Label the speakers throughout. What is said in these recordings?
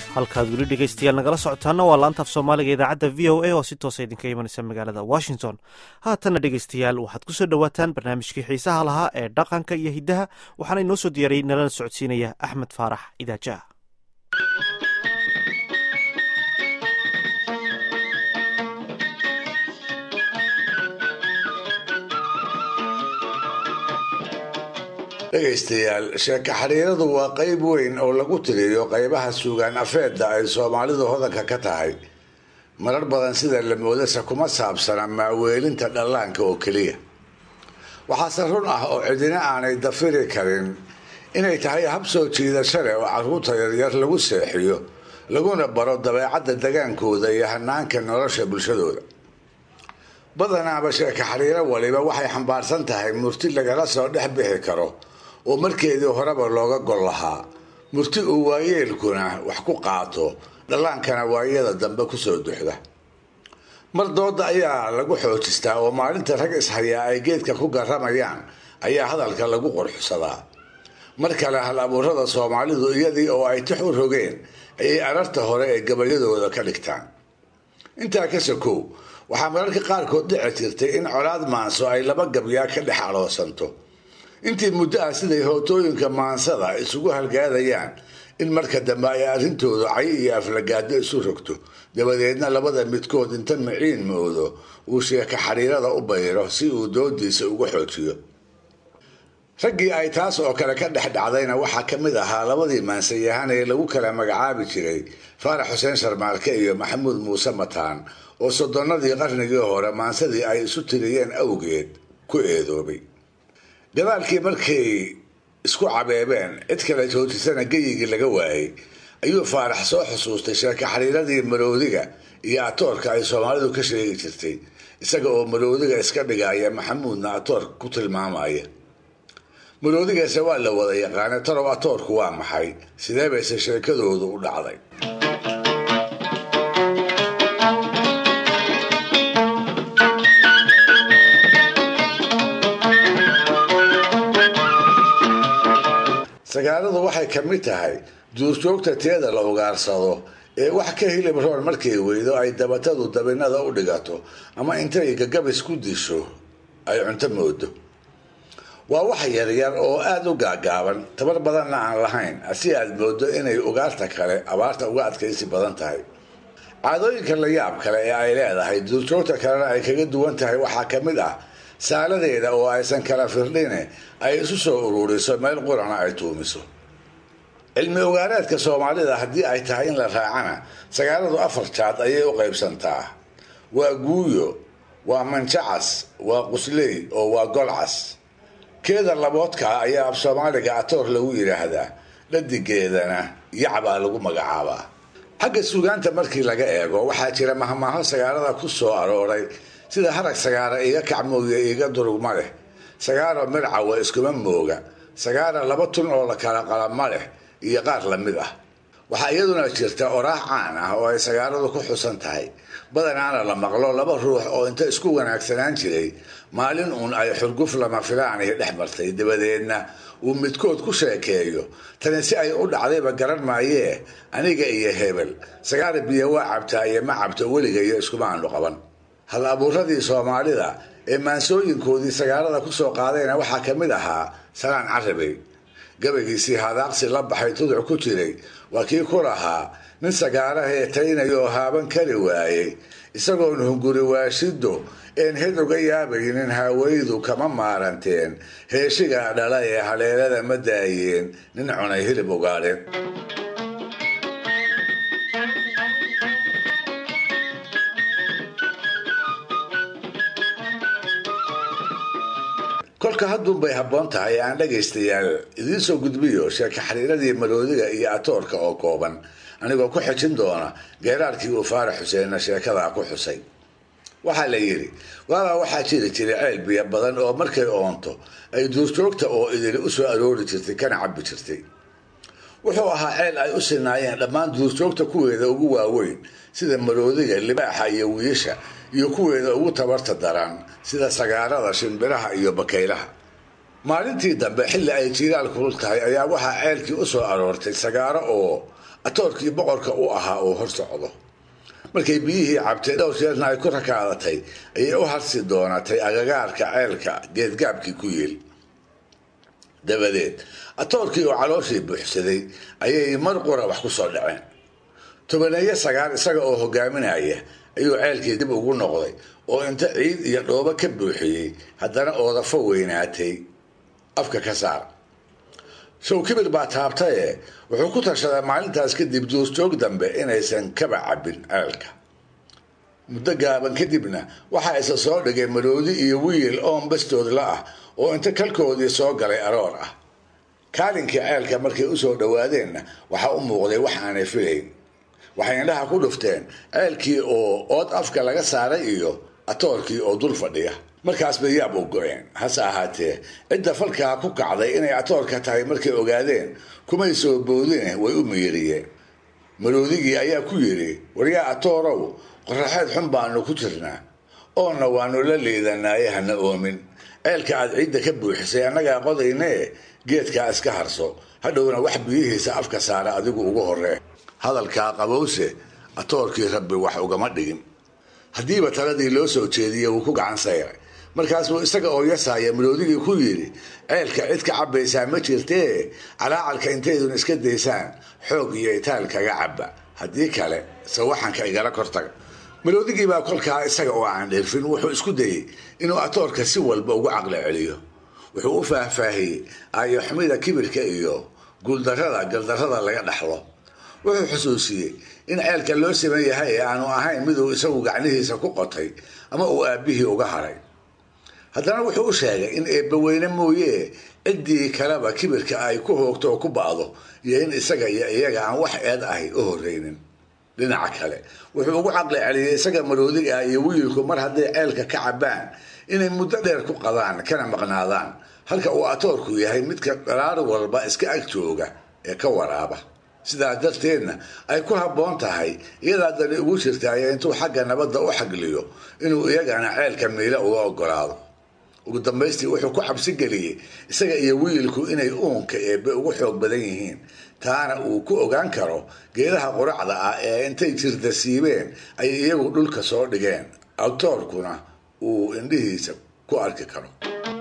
Speaker 1: halkaad weli dhegaystayaal nagala socotaana waa laanta af soomaaliga idaacadda v o a oo si toosa idinka imanaysa magaalada washington haatanna dhegaystayaal waxaad ku soo dhowaataan barnaamijkii xiisaha lahaa ee dhaqanka iyo hiddaha waxaana inoo soo diyaariyey nalana socodsiinaya axmed faarax idaajaha
Speaker 2: dhegaystayaal sheeko xiriiradu waa qayb weyn oo lagu tiriyo qaybaha suugaan afeedda ay soomaalidu hodanka ka tahay marar badan sida la moodasa kuma saabsana maaweelinta dhallaanka oo keliya waxaase run ah oo cidina aanay dafiri karin inay tahay hab soo jiidasho leh oo carruurta yaryar lagu seexiyo laguna baro dabeecadda dagaankooda iyo hanaanka nolosha bulshadooda badanaaba sheeko xiriiro waliba waxay xambaarsan tahay murti lagala soo dhex bixi karo oo markeedii horeba looga gol lahaa murti uu waayeelkuna wax ku qaato dhallaankana waayada dambe kusoo duxda mar dooda ayaa lagu xoojistaa oo maalinta rag ishayaa ay geedka ku garamayaan ayaa hadalka lagu qorxusadaa mar kale hal abuurada soomaalidu iyadii oo ay tix u rogeen ayay ararta hore ee gabayadooda ka dhigtaan intaa ka sokow waxaa mararka qaarkood dhici jirtay in colaad maanso ay laba gabyaa ka dhex aloosanto intii muddo ah siday hootooyinka maansada isugu halgaadayaan in marka dambe ay arrintoodu cay iyo aflagaado isu rogto dabadeedna labada midkood inta miciin moodo uu sheeko xiriirada u bayro si uu doodiisa uga xoojiyo raggii ay taas oo kale ka dhex dhacdayna waxaa ka mid ahaa labadii maansayahan ee lagu kala magacaabi jiray faarax xuseen sharmaarke iyo maxamuud muuse mataan oo soddonnadii qarnigii hore maansadii ay isu tiriyeen awgeed ku eedoobay gadaalkii markay isku cabeebeen cid kale joojisana geyigii laga waayey ayuu faarax soo xusuustay sheeko xiriiradii maroodiga iyo atoorka ay soomaalidu ka sheegi jirtay isaga oo maroodiga iska dhigaya maxamuudna atoorka ku tilmaamaya maroodigaase waa la wada yaqaana talow atoorku waa maxay sidee bayse sheekadoodu u dhacday sagaaladu waxay ka mid tahay duurjoogta teeda la ugaarsado ee wax ka hilib roon markay weydo ay dabatadu dabinada u dhigato ama intay gagabis ku disho ay cunto moodo waa wax yaryar oo aada u gaagaaban tabar badanna aan lahayn si aad moodo inay ugaarta kale abaarta uga adkaysi badan tahay caadooyinka la yaab kale ee ay leedahay duurjoogta kalena ay kaga duwan tahay waxaa ka mid ah saaladeeda oo aysan kala firdhine ay isu soo ururiso meel qurana ay tuumiso cilmi ogaareedka soomaalida haddii ay tahay in la raacana sagaaladu afar jaad ayay u qaybsantaa waa guuyo waa manjacas waa qusley oo waa golcas keeda laboodkaa ayaa af soomaaliga atoor lagu yidhaahdaa dhadigeedana yacbaa lagu magacaabaa xagga suugaanta markii laga eego waxaa jira mahmaaho sagaalada ku soo arooray sida harag sagaara iga kacmooya iga durugma leh sagaaro mircawa iskuma mooga sagaara laba tun oo la kala qalama leh iyo qaar lamid ah waxaa iyaduna jirta oraax caan ah oo ay sagaaladu ku xusan tahay badanaana la maqlo laba ruux oo inta isku wanaagsanaan jiray maalin uun ay xurguf lama filaanay dhex martay dabadeedna uu midkood ku sheekeeyo tani si ay u dhacdayba garan maayee aniga iyo hebel sagaara biyo waa cabtaa iyo ma cabto weliga iyo iskuma aanu qaban hal abuuradii soomaalida ee maansooyinkoodii sagaalada kusoo qaadayna waxaa ka mid ahaa salaan carabey gabaygiisii hadaaqsi la baxay tuduc ku jiray waa kii ku lahaa nin sagaara heetaynaya oo haaban kari waayey isagoon hunguri waashido een hed uga yaabaynin haawaydu kama maaranteen heeshigaa dhala ee haleelada ma daayeen nin cunay hilib ugaadheen kolka hadduunbay habboon tahay aan dhagaystayaal idiin soo gudbiyo sheeko xiriiradii maroodiga iyo atoorka oo kooban anigoo ku xejin doona geeraarkii uu faarax xuseenna sheekadaa ku xusay waxaa la yidhi waabaa waxaa jiri jiray ceel biyo badan oo markay oonto ay duurjoogta oo idili u soo aroori jirtay kana cabbi jirtay wuxuu ahaa ceel ay u sinaayeen dhammaan duurjoogta kuweeda ugu waaweyn sida maroodiga libaaxa iyo wiisha iyo kuweeda ugu tabarta daran sida sagaarada shimbiraha iyo bakaylaha maalintii dambe xilli ay jiiraal kulul tahay ayaa waxaa ceelkii u soo aroortay sagaaro oo atoorkii boqorka u ahaa uu hor socdo markay biyihii cabtay dhowr jeerna ay ku rakaadatay ayay u harsi doonatay agagaarka ceelka geedgaabkii ku yeel dabadeed atoorkii oo calooshii buuxsaday ayay mar qura wax ku soo dhaceen tobaneeyo sagaal isaga oo hogaaminaya ayuu ceelkii dib ugu noqday oo inta ciid iyo dhoobo ka buuxiyey haddana oodafo weynaatay afka ka saar show kibir baa taabtaye wuxuu ku tashaday maalintaas kadib duurjoog dambe inaysan kaba cabbin ceelka muddo gaaban kadibna waxaa isa soo dhigay maroodi iyo wiil oon bastoodla ah oo inta kalkoodii soo galay aroor ah kaalinkii ceelka markay usoo dhowaadeenna waxaa u muuqday wax aanay filayn waxay indhaha ku dhufteen ceelkii oo ood afka laga saaray iyo atoorkii oo dul fadhiya markaas bay yaab u go-een hase ahaatee cidda falkaa ku kacday inay atoorka tahay markay ogaadeen kumay soo boodine way u miiriyeen maroodigii ayaa ku yidhi waryaa atoorow qoraxeed xun baanu ku jirnaa oonna waanu la liidanaaye hana oomin ceelka aad ciidda ka buuxisay annagaa qodaynee geedkaa iska harso hadhowna wax biyihiisa afka saara adigu ugu horree hadalkaa qabowse atoorkii rabbi wax ugama dhigin haddiiba taladii loo soo jeediyey wuu ku gacan sayray markaasuu isaga oo yasaaya maroodigii ku yidhi ceelka cid ka cabbaysaa ma jirtee calaacalka intaydun iska daysaan xoog iyo itaal kaga cabba haddii kale sawaxanka igala kortaga maroodigii baa kolkaa isaga oo aan dheerfin wuxuu isku dayey inuu atoorka si walba ugu caqli celiyo wuxuu u faahfaahiyey aayoxumida kibirka iyo guuldarrada galdarrada laga dhaxlo wuxuu xusuusiyey in ceelka loo siman yahay ee aanu ahayn miduu isagu gacnihiisa ku qotay ama uu aabbihii uga haray haddana wuxuu u sheegay in eebbaweyne mooyee ciddii kaleba kibirka ay ku hoogto oo ku ba'do iyo in isaga iyo iyaga aan wax eed ahay u horreynin dhinaca kale wuxuu ugu caqli celiyey isaga maroodiga ah iyo wiilku mar hadday ceelka ka cabbaan inay muddo dheer ku qadaan kana maqnaadaan halka uu atoorku yahay midka dharaar walba iska ag jooga ee ka waraaba sidaas darteedna ay ku habboon tahay iyadaa dani ugu jirtaayo intuu xagga nabadda u xagliyo inuu iyagana ceelka miila uga ogolaado ugu dambaystii wuxuu ku cabsi geliyey isaga iyo wiilku inay uunka eebbe ugu xoog badan yihiin taana uu ku ogaan karo geedaha quracda ah ee intay jirda siibeen ay iyagu dhulka soo dhigeen awtoorkuna uu indhihiisa ku arki karo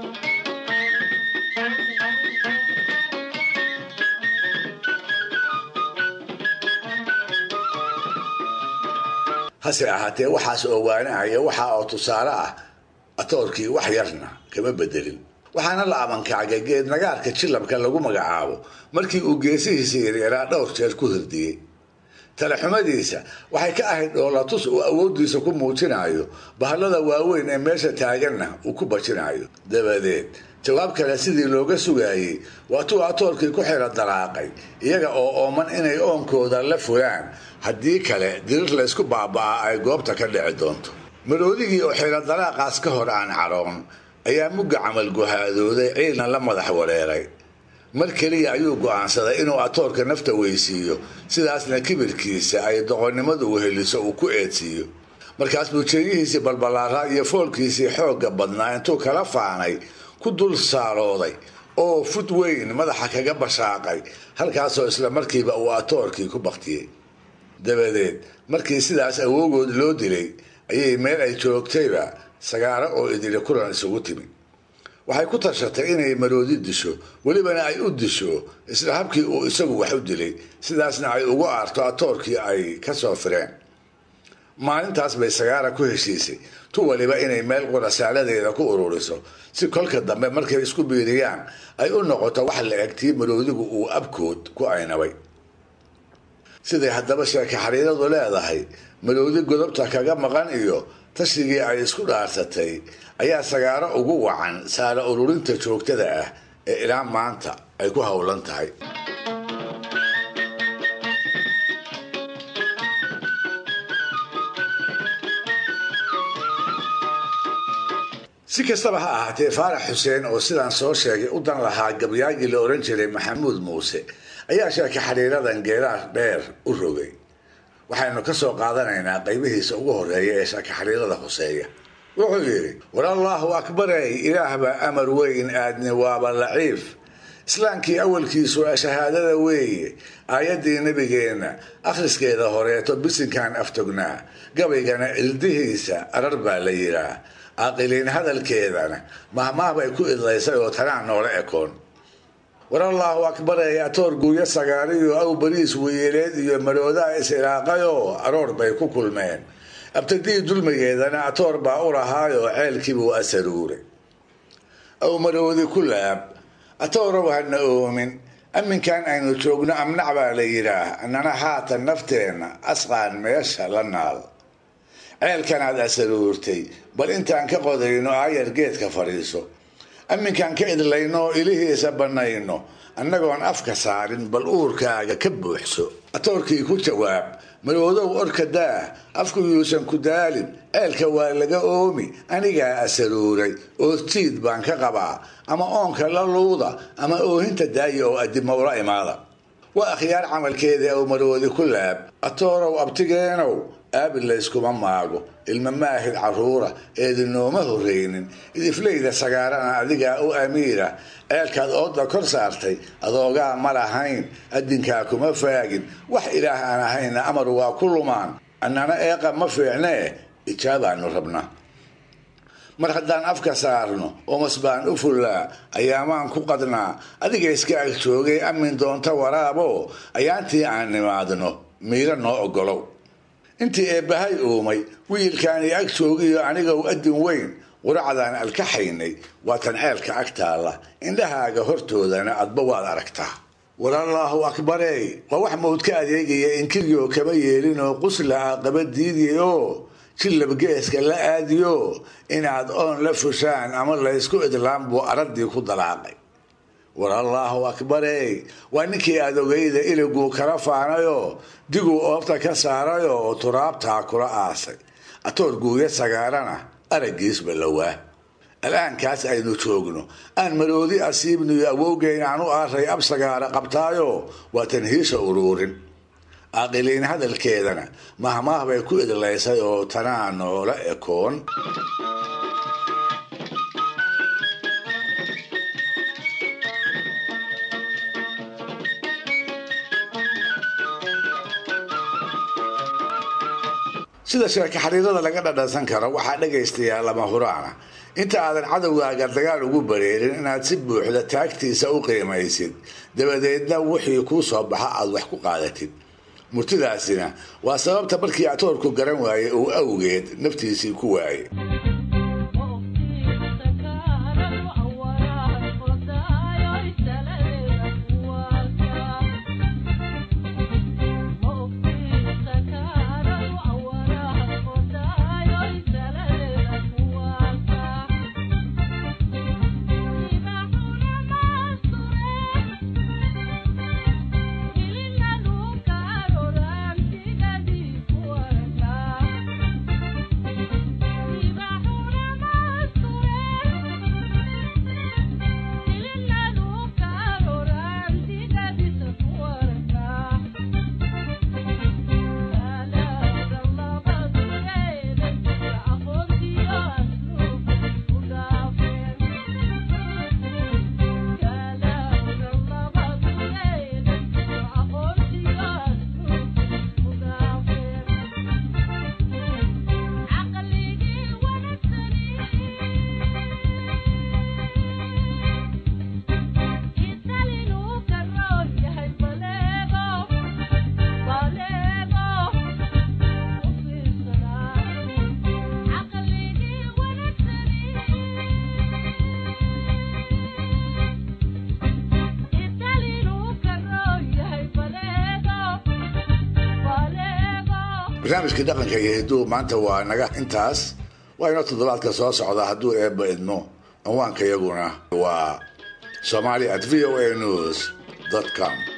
Speaker 2: hase ahaatee waxaas ogaanahaya waxaa oo tusaale ah atoorkii wax yarna kama bedelin waxaana la abankacgay geed nagaarka jilabka lagu magacaabo markii uu geesihiisa yaryaraa dhowr jeer ku hirdiyey talaxumadiisa waxay ka ahayd dhoolatus uu awooddiisa ku muujinayo bahallada waaweyn ee meesha taaganna uu ku bajinayo dabadeed jawaab kale sidii looga sugaayey waatuu atoorkii ku xira daraaqay iyaga oo ooman inay oonkooda la fulaan haddii kale dirir laysku baaba'aa ay goobta ka dhici doonto maroodigii oo xira daraaqaas ka hor aan caroon ayaa mugga camal guhaadooday ciilna la madax wareeray mar keliya ayuu go'aansaday inuu atoorka nafta weysiiyo sidaasna kibirkiisa ay doqonnimadu weheliso uu ku eedsiiyo markaas buu jeeyihiisii balbalaaraa iyo foolkiisii xoogga badnaa intuu kala faanay ku dul saarooday oo fud weyn madaxa kaga bashaaqay halkaasoo isla markiiba uu atoorkii ku baktiyey dabadeed markii sidaas awoogood loo dilay ayay meel ay joogtayba sagaaro oo idili kulan isugu timi waxay ku tashatay inay maroodi disho welibana ay u disho isla habkii uu isagu wax u dilay sidaasna ay ugu aarto atoorkii ay ka soo fireen maalintaas bay sagaara ku heshiisay tu waliba inay meel qurasaaladeeda ku ururiso si kolka dambe markay isku biiriyaan ay u noqoto wax la eg tii maroodigu uu abkood ku aynabay siday haddaba sheeka xariiradu leedahay maroodi godobta kaga maqan iyo tashigii ay isku dhaarsatay ayaa sagaaro ugu wacan saara ururinta joogtada ah ee ilaa maanta ay ku howlan tahay si kastaba ha ahaatee faarax xuseen oo sidaan soo sheegay u dan lahaa gabyaagii la ohan jiray maxamuud muuse ayaa sheeka xariiradan geeraar dheer u rogay waxaynu ka soo qaadanaynaa qaybihiisa ugu horeeya ee sheeka xariirada hoseeya wuxuu yidhi war allaahu akbarey ilaahba amar weyn aadni waaba laciif islaamkii awalkiisu shahaadada weeye aayaddii nebigeenna akhriskeeda horeeto bisinkan aftognaa gabaygana cildihiisa arar baa la yidhaah aqiliin hadalkeedana mahmaah bay ku idlaysay oo tanaa noola ekoon war allaahu akbar ee atoor guuyo sagaariyo aw bariis weyeeleed iyo maroodaa is-ilaaqayoo aroor bay ku kulmeen abtadii dulmigeedana atoor baa u lahaayoo ceelkiibuu asaruuray aw maroodi ku laab atoorow hana oomin amminkan aynu joogno amnac baa la yidhaah annana haatan nafteenna asqaan meesha la naal ceelkanaad asaruurtay bal intaan ka qodayno aayar geedka fadhiiso amminkaan ka idlayno oo ilihiisa bannayno annagoon afka saarin bal uurkaaga ka buuxso atoorkii ku jawaab maroodow orka daah afku yuusan ku daalin ceelka waa laga oomi anigaa asaruuray oodjiid baan ka qabaa ama oonka la luuda ama oohinta daaya oo adimowla imaada waa akhyaar camalkeedii aw maroodi ku laab atoorow abtigeenow aabi layskuma maago ilma maahid carruura eedinooma horreynin idifleyda sagaarana adigaa u amiira ceelkaad ooda kor saartay adoogaa ma lahayn adinkaa kuma faagin wax ilaah aan ahayna amar waa ku lumaan annana eeqa ma fiicnee ijaabaanu rabna mar haddaan afka saarno omas baan u fullaa ayaamaan ku qadnaa adiga iska ag joogay amin doonta waraabo ayaantii aan nimaadno miiro noo ogolow intii eebbahay uumay wiilkaani ag joogiyo anigow adin weyn quracdaan alkaxaynay waatan ceelka ag taalla indhahaaga hortoodana adba waad aragtaa war allaahu akbarey waa wax mawd ka adeegaya inkiryo kama yeelinoo qusla a qaba diidiyo jillab geeska la aadiyo inaad oon la fushaan ama laysku idlaan buu araddii ku dalaaqay war allaahu akbarey waa ninkii aad ogayda iliguu kala faanayoo diguu oobta ka saarayoo oo turaabtaa kula aasay atoor guuya sagaarana araggiisba lawaa al'aankaas aynu joogno aan maroodi asiibniyo awowgeyn aan u aaray ab sagaara qabtaayo waa tanhiisha uruurin aqiliin hadalkeedana mahmaah bay ku idlaysay oo tanaa noola ekoon sida sheeka xariirada laga dhadhansan karo waxaa dhagaystayaa lama huraana inta aadan cadowgaaga dagaal ugu bareerin inaad si buuxda taagtiisa u qiimaysid dabadeedna wixii kuu soo baxa aad wax ku qaadatid murtidaasina waa sababta markii atoorku garan waayey uu awgeed naftiisii ku waayey barnaamijkii dhaqanka iyo hidduu maanta waa naga intaas waa inoo toddobaadka soo socda hadduu eebba idmo cinwaanka iyaguna waa somali at v o a news com